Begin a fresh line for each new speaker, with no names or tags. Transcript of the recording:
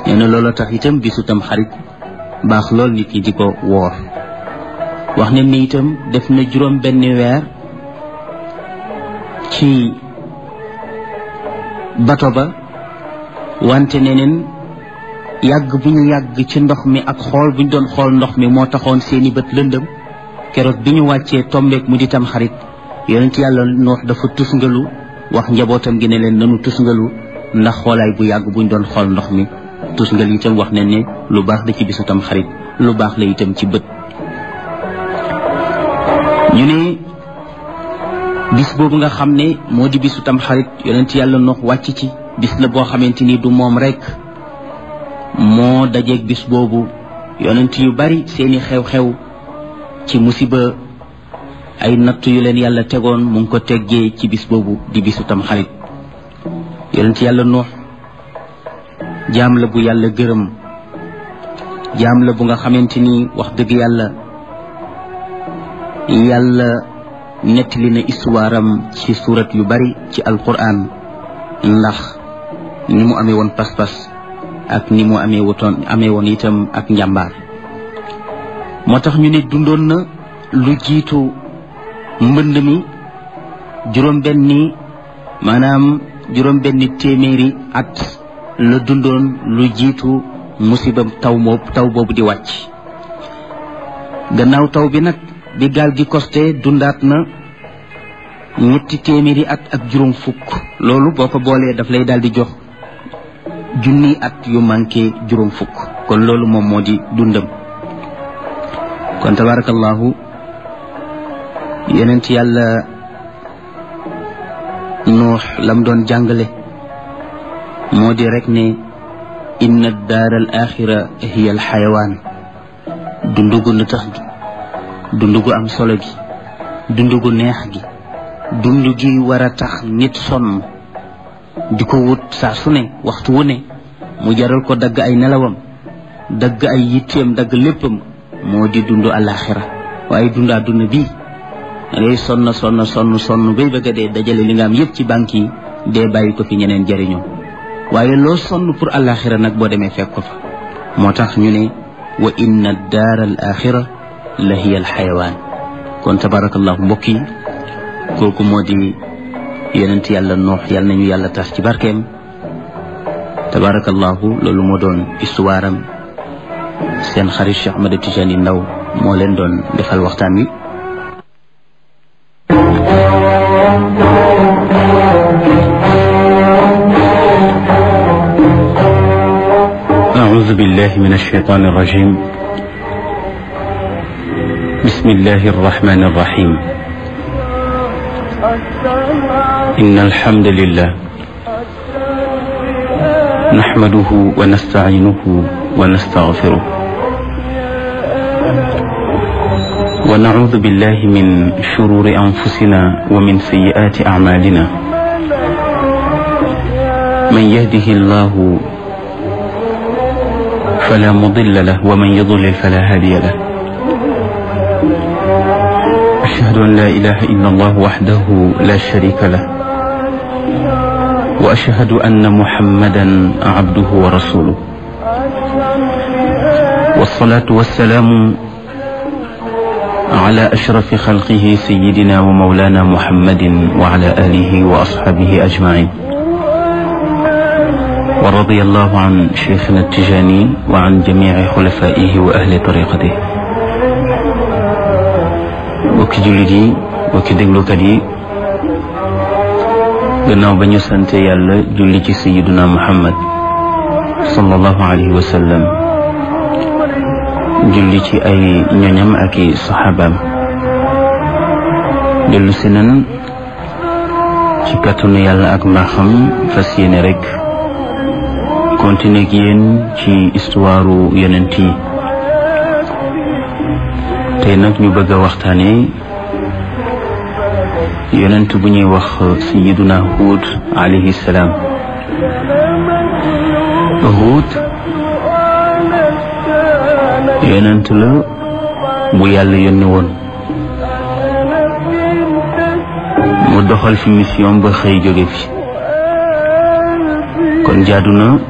nee na loola tax itam bisu tam xarit baax lool nit ñi di ko woor wax ne ni itam def na juróom benn weer ci bato ba wante neneen yàgg bu ñu yàgg ci ndox mi ak xool bu ñu doon xool ndox mi moo taxoon seeni bët lëndëm keroog bi ñu wàccee tombeek mu di tam xarit yonent yàlla noox dafa tusngalu wax njabootam gi ne leen nanu tusngalu ndax xoolaay bu yàgg bu ñu doon xool ndox mi tusngal itam wax ne ne lu baax la ci bisu tam xarit lu baax la itam ci bët ñu ne bis boobu nga xam ne moo di bisu tam xarit yonent yàlla noox wàcc ci bis la boo xamante ni du moom rek moo dajeeg bis boobu yonent yu bari seeni xew-xew ci musiba ay natt yu leen yàlla tegoon mu ngi ko teggee ci bis boobu di bisu tam xarit yonent yàlla noox jaam la bu yàlla gërëm jaam la bu nga xamante ni wax dëgg yàlla yàlla nettali na histoire am ci surat yu bari ci alquran ndax ni mu amee woon pas-pas ak ni mu amee wutoon amee woon itam ak njàmbaar moo tax ñu ne dundoon na lu jiitu mbënd mi juróom benni maanaam juróom benni téeméeri at la dundoon lu jiitu musibam taw moob taw boobu di wàcc gannaaw taw bi nag bi gaal gi costé dundaat na ñetti téeméeri at ak juróom fukk loolu boo ko boolee daf lay daal di jox junni at yu manqué juróom fukk kon loolu moom moo di dundam kon tabarakallahu yonent yàlla nuux lam doon jàngale moo di rek ne inna daar al axira hiya al xayawaan dundugu na tax gi dundugu am solo gi dundugu neex gi dund gi war a tax nit sonn di ko wut saa su ne waxtu wu ne mu jaral ko dagg ay nelawam dagg ay yitteem dagg léppam moo di dund alaxira waaye dund àdduna bii da ngay sonn sonn sonn sonn bay bëgg a dee dajale li nga am yépp ci banque yi dee bàyyi ko fi ñeneen jariñoo waaye loo sonn pour alaxira nag boo demee fekk ko fa moo tax ñu ne wa inna daara al axira la hiya al xayawaan kon tabarakallahu mbokk yi kooku moo di yonent yàlla noox yàlla nañu yàlla tas ci barkeem tabarakallahu loolu moo doon histoire am seen xarit Cheikh Ahmed Tidiane Ndaw moo leen doon defal waxtaan wi أعوذ بالله من الشيطان الرجيم بسم الله الرحمن الرحيم إن الحمد لله نحمده ونستعينه ونستغفره ونعوذ بالله من شرور أنفسنا ومن سيئات أعمالنا من يهده الله فلا مضل له ومن يضلل فلا هادي له أشهد أن لا إله إلا الله وحده لا شريك له وأشهد أن محمدا عبده ورسوله والصلاة والسلام على أشرف خلقه سيدنا ومولانا محمد وعلى آله وأصحابه أجمعين ورضي الله عن شيخنا التجاني وعن جميع خلفائه وأهل طريقته bokki jullit yi bokki déglukat yi gannaaw ba ñu sante yàlla julli ci sayiduna muhammad sallallahu alayhi wa sallam julli ci ay ñoñam ak i saxaabaam dellu si nan ci kàttanu yàlla ak mbaaxam fas yéene rek continuer ak yéen ci histoire yonent yi tey nag ñu bëgg a waxtaane yonent bu ñuy wax sayiduna Huud alayhi salaam Huud yonent la bu yàlla yónni woon mu doxal fi mission ba xëy jóge fi kon jaadu na